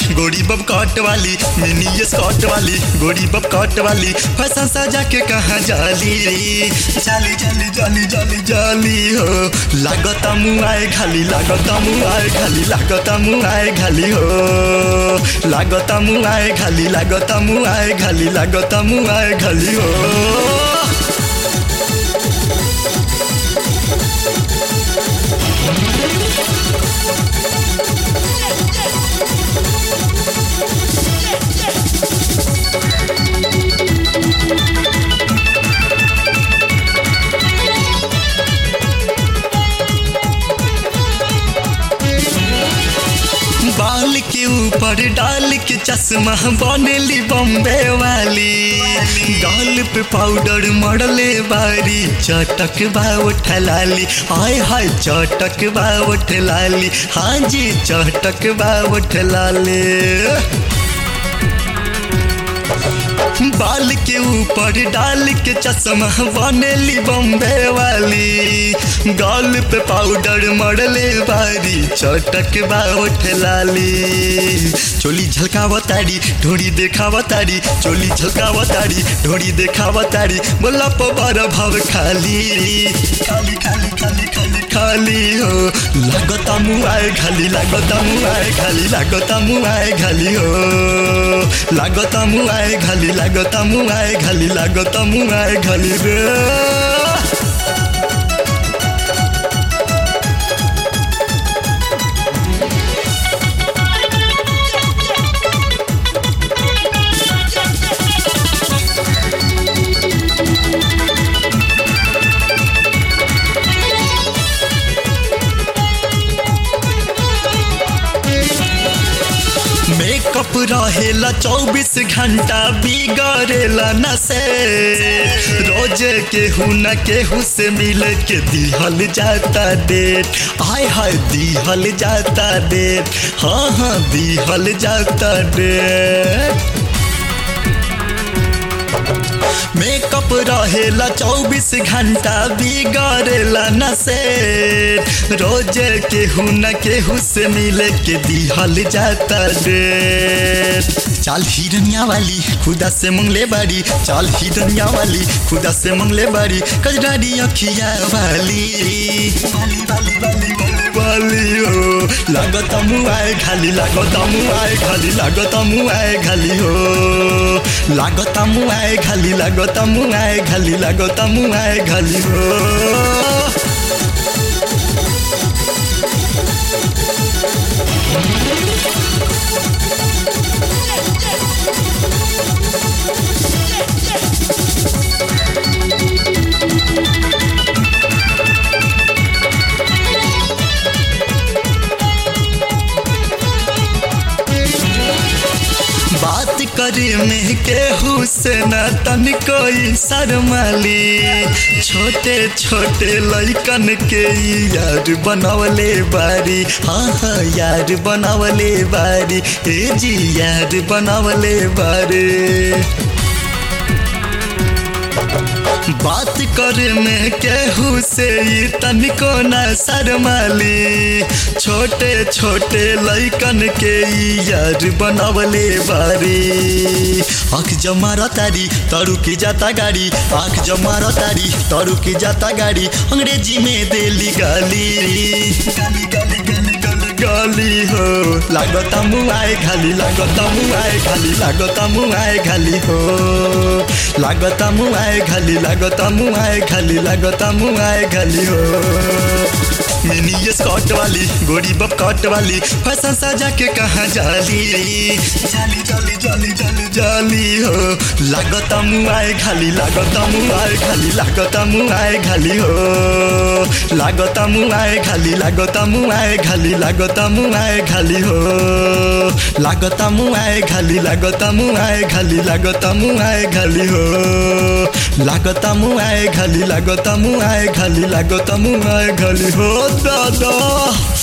गोरी bob cut वाली mini skirt वाली गोरी बब कट वाली फैशन सजा के कहाँ जाली जाली जाली जाली जाली जाली हो लागता मुआए खाली लागता मुआए खाली लागता मुआए खाली हो लागता मुआए खाली लागता मुआए खाली लागता मुआए खाली हो बाल के ऊपर डाल के चश्मा बनेली बम्बे वाली गाल पे पाउडर मरले बारी चटक बा उठलाली हाय हाय चटक बा उठलाली हाँ जी चटक बा उठलाली बाल के ऊपर डाल के चश्मा बनेली बम्बे वाली गाल पे पाउडर मरले बारी चटक बा उठलाली चोली झलकावतारी ढोरी देखावतारी चोली झलकावतारी ढोरी देखावतारी बोला पबार भाव खाली खाली खाली खाली खाली खाली हो लागता मुआए खाली लागता मुआए खाली लागता मुआए खाली हो लागता मुआए खाली लागता मुआए खाली लागता मुआए खाली रे मेकअप रहेला चौबीस घंटा बिगड़ेला न से रोज केहू न केहू से मिल के दिहल जाता डेट आय हाय दिहल जाता डेट हाँ हाँ दिहल जाता डेट मेकअप रहेला चौबीस घंटा बिगड़ेला न से रोज केहू न केहू से मिले के दिहल जाता रे चाल हिरनिया वाली खुदा से मंगले बारी चाल हिरनिया वाली खुदा से मंगले बारी कजरारी अखिया वाली वाली वाली वाली वाली वाली हो लागत मुआए खाली लागत मुआए खाली लागत मुआए खाली हो लागत मुआए खाली लागत मुआए खाली लागत मुआए खाली हो बात करे में केहू से न तन कोई शर्माली छोटे छोटे लइकन के यार बनवले बारी हाँ हाँ यार बनवले बारी ए जी यार बनवले बारी बात करे में केहू से तनिको न शर्माली छोटे छोटे लइकन के यार बनवले बारी आँख जमा तारी तरू की जाता गाड़ी आँख जमा तारी तरू की जाता गाड़ी अंग्रेजी में देली गाली गाली गाली गाली गाली गाली हो लागता मुआए खाली लागता मुआए खाली लागता मुआए खाली हो लागता मुआए खाली लागता मुआए खाली लागता मुआए खाली हो मिनी स्कॉट वाली गोरी बब कट वाली फैशन सजा के कहाँ जाली जाली जाली जाली जाली जाली हो लागता मुआए खाली लागता मुआए खाली लागता मुआए खाली हो लागता मुआए खाली लागता मुआए खाली लागता मुआए खाली हो लागता मुआए खाली लागता मुआए खाली लागता मुआए खाली हो लागता मुआए खाली लागता मुआए खाली लागता मुआए खाली हो दादा